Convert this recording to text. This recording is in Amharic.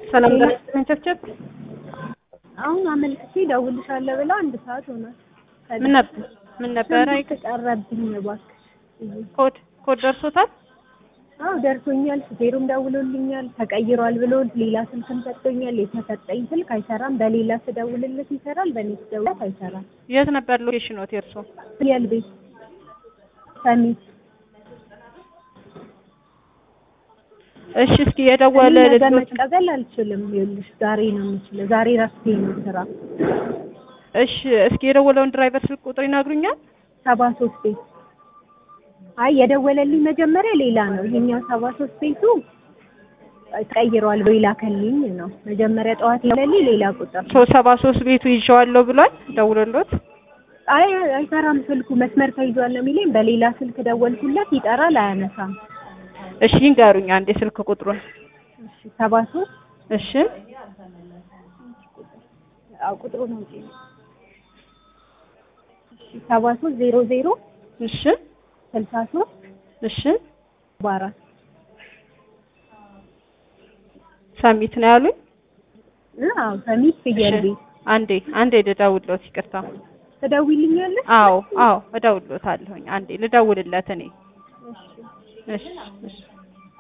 ሰላም ደህና ቸብቸብ አሁን አመልክቼ እደውልልሻለሁ ብላ አንድ ሰዓት ሆኗል። ምን ነበር ምን ነበረ? ተቀረብኝ እባክሽ። ኮድ ኮድ ደርሶታል? አዎ ደርሶኛል። ሹፌሩም ደውሎልኛል። ተቀይሯል ብሎ ሌላ ስልክም ሰጥቶኛል። የተሰጠኝ ስልክ አይሰራም። በሌላ ስደውልለት ይሰራል፣ በእኔ ስደውልለት አይሰራም። የት ነበር ሎኬሽኖት የእርሶ? ፍየል ቤት ሰሚት እሺ እስኪ የደወለ ነገ ልጆች መቀበል አልችልም። ይኸውልሽ ዛሬ ነው የምችለው። ዛሬ ረፍቴ ነው ስራ እሺ እስኪ የደወለውን ድራይቨር ስልክ ቁጥር ይነግሩኛል? ሰባ ሶስት ቤት አይ የደወለልኝ መጀመሪያ ሌላ ነው። ይሄኛው ሰባ ሶስት ቤቱ ቀይሯል ብሎ ይላከልኝ ነው። መጀመሪያ ጠዋት የደወለልኝ ሌላ ቁጥር ነው። ሶስት ሰባ ሶስት ቤቱ ይዤዋለሁ ብሏል ደውሎሎት? አይ አይሰራም ስልኩ መስመር ተይዟል ነው የሚለኝ። በሌላ ስልክ ደወልኩለት ይጠራል፣ አያነሳም። እሺ ይንገሩኝ አንዴ ስልክ ቁጥሩን። እሺ ሰባ ሶስት እሺ አዎ ቁጥሩ ነው እንጂ እሺ ሰባ ሶስት ዜሮ ዜሮ እሺ ስልሳ ሶስት እሺ በአራት ሰሚት ነው ያሉኝ? አዎ ሰሚት ፍየል እሺ ቤት አንዴ አንዴ ልደውልሎት ይቅርታ። ትደውይልኛለሽ? አዎ አዎ እደውልሎታለሁኝ። አንዴ ልደውልለት እኔ እሺ እሺ እሺ